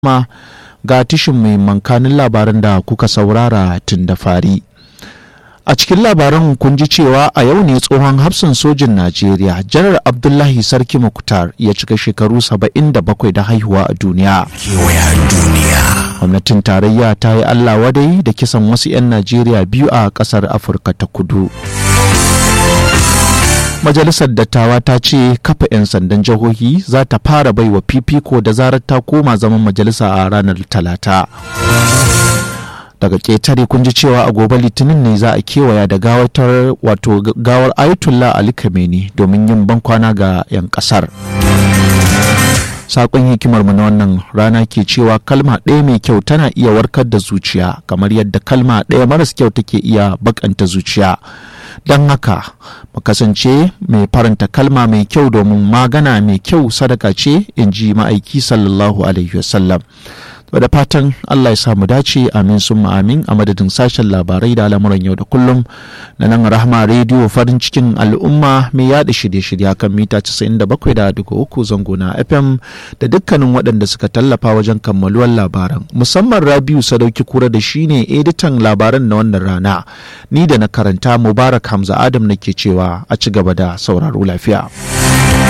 ma ga tishin mai mankanin labaran da kuka saurara tun da fari. A cikin labaran kun ji cewa a yau ne tsohon hafsin sojin Najeriya, Janar Abdullahi Sarki Mukhtar ya cika shekaru 77 da haihuwa a duniya. Gwamnatin tarayya ta yi Allah wadai da kisan wasu 'yan Najeriya biyu a ƙasar Afirka ta kudu. Majalisar Dattawa ta ce kafa 'yan sandan jihohi za ta fara baiwa fifiko da zarar ta koma zaman majalisa a ranar Talata. daga ƙetare kun ji cewa a gobe litinin ne za a kewaya da gawatar wato gawar ayatollah ali kameni domin yin bankwana ga 'yan ƙasar saƙon hikimar mu na wannan rana ke cewa kalma ɗaya mai kyau tana iya warkar da zuciya kamar yadda kalma ɗaya maras kyau take iya bakanta zuciya don haka mu kasance mai faranta kalma mai kyau domin magana mai kyau sadaka ce in ji ma'aiki sallallahu alaihi wasallam da fatan Allah ya samu dace amin sun amin a madadin sashen labarai da al'amuran yau da kullum na nan rahama rediyo farin cikin al'umma mai yada shirye-shirye kan mita 97.3 zango na fm da dukkanin waɗanda suka tallafa wajen kammaluwar labaran musamman rabiu sadauki kura da shine editan labaran na wannan rana ni da na karanta mubarak hamza adam nake cewa a ci gaba da sauraro lafiya.